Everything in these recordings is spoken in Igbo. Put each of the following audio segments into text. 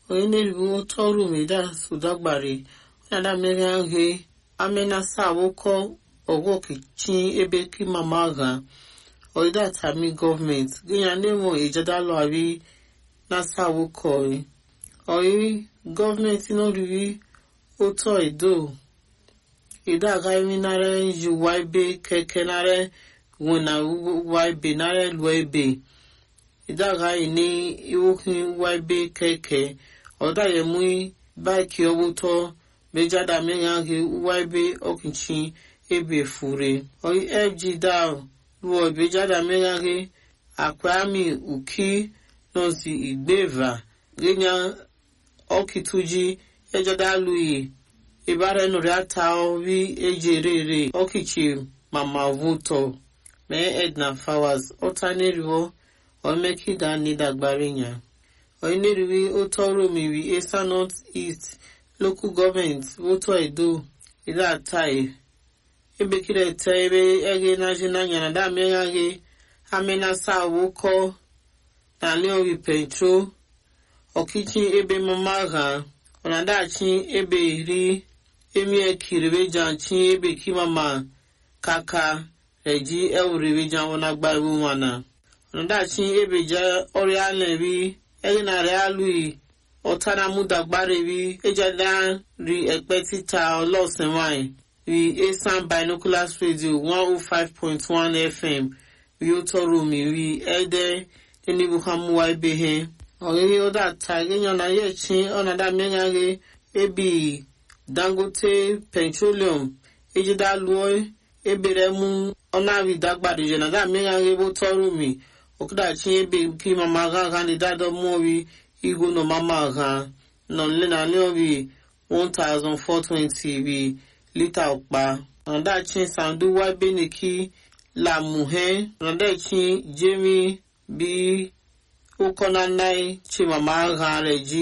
onye na-eribu otu ọrụ meda sudagbari onada mmeri ahụ amenasa awụkọ ọgwọkichi ebe kimama ha oida tami gọọmenti gịnya nemo ijadalụ ari nasa awụkọ oyi gọọmenti n'oriri otu edo edo agaghị nara yi waibe keke nara wena waibe nara lụọ ebe edo agaghị ní iwohi waibe keke ọda yemu baiki ọwụtọ mejada megaghi waibe ọkịchi ebe fure oyi fg dal lụọ bejada megaghi akwami uki nọzi igbeva genya ọkịtụji ejada lụyi ibara nụrụ ata orí ejerere ọkịchi mama vuto mee edna fawas ọtaneriwo omekida nidagbarinya oneriwi otu ọrụ omiri esa north east local gọọmenti voto edo ide atai ebekiri ete ebe ege najina nyana da megaghe amenasa awụkọ na leori petro ọkịchi ebe mama ha ọnadachi ebe iri emie kiribejan chi ebe kimama kaka reji ewurebejan wọnagba iwu mana ọnadachi ebe je ọrịa na-eri ege na rịa alụghị ọtara mụdagbarebi ejada ri ẹpẹ títa ọlọ́sìnwáì ri asan binoculars radio one oh five point one fm ri ó tọrọ mi ri ẹdẹ enibuhamuwa ebehe ọ̀rẹ́rẹ́ ọ̀dà tàgéyàn náà yẹ̀ chi ọ̀nàdà mẹ́ngàgé ebi dangote petroleum ejida lụọ ebere mu ọ̀nàrí dàgbàdìjẹ nàdà mẹ́ngàgé bó tọrọ mi ọ̀kúdàchi ebe kí mama gángan lè dádọ́ mọ́rí ihu no mama ha nọ nlena lórí one thousand four twenty rí lítà ọ̀pá ọ̀nàdàchi sanduwa beneki lamuhe ọ̀nàdàchi jemi bí ụkọnanai chimama ha rẹ̀ jí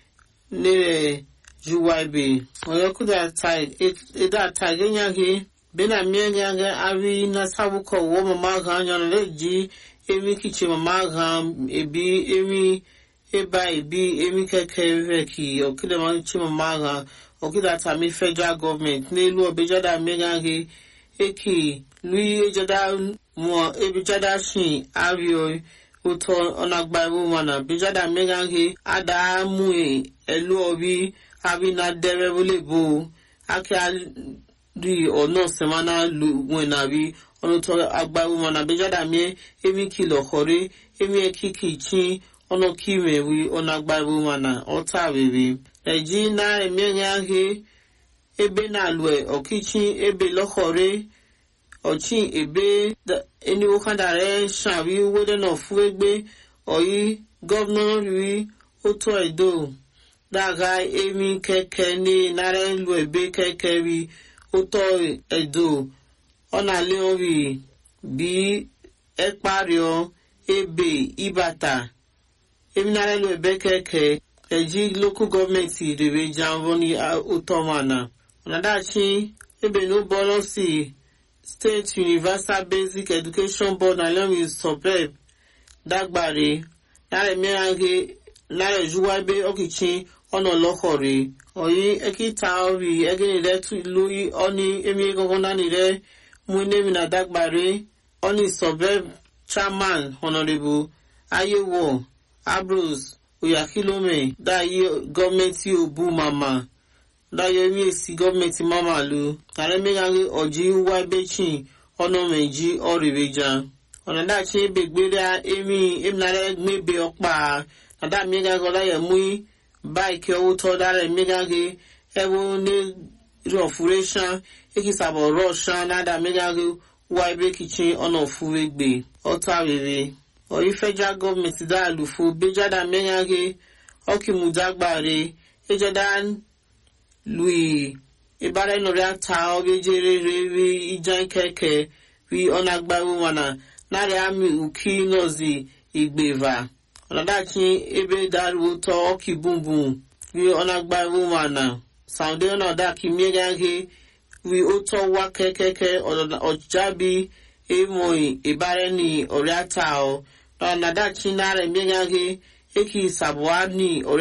nírẹ̀ juwa ibe ọ̀yọ́kúdà ẹ̀dá àtàgẹ́nyàgẹ́ bẹ́nà mẹ́nyàgẹ́ àrí nasabukọ̀ wọ́ mama ha yọ̀nà rẹ̀ jí emi kìchì mama ha ebi emi eba ebi emi keke reki okida ma chima maga okida tami federal government n'elu obejada megaghe eki lui ejada mo ebejada shin ario ụtọ ọnagbaiwu mana bejada megaghe ada mue elu obi abi na dere bolebo aka ri ọ̀nà sẹ̀mánà lu wọn nàbí ọ̀nà tó agbaiwu mana bejada mie emi kìlọ̀ kọ̀rẹ́ emi ekiki chin ọnụ kimewi ọnagbaru mana ọta rere eji na emenye ahụ ebe na alue ọkịchị ebe lọkọre ọchị ebe eniwokadare shari wede na ofu egbe oyi gọvanọ ri otu edo daga emi keke ni nara elu ebe keke ri otu edo ọ na-ale ori bi ekpario ebe ibata eminara lo ebe keke eji local gọọmenti rere janvo ni utomana ọnadachi ebe n'ụbọrọ si state universal basic education board na lewi suburb dagbare nara emeraghe nara ejuwa ebe ọkịchị ọnà ọlọkọrẹ ọyí ekita ori egenire lórí ọni emi gangan nánire mú enemi na dagbare ọni suburb chairman honorable ayewo Ambrose Oyakilome daye gọọmenti obu mama daye emi esi gọọmenti mama lu kare megaghe ọji wa ebechin ọnụ meji ọrịbeja ọnadachi ebe gbere emi eminara mebe ọkpa nada megaghe ọdaye mui baiki ọwụtọ dara megaghe ebe ne rọfuresha ekisabọ rọsha nada megaghe wa ebe kichin ọnụ ofuwegbe ọta rere oyi federal government da alufo bejada menyage ọkìmùdágbàre ejada lui ibara nọrị ata ọbejere ri ija keke ri ọnagbaru mana narị amị uki nọzi igbeva ọnadachi ebe daruo tọ ọkì bumbum ri ọnagbaru mana saude ọnọdaki miegage ri ụtọ wa kekeke ọjabi emoyi ibara ni ọrịa ata ọ nadachi nara emeghị eki sabuani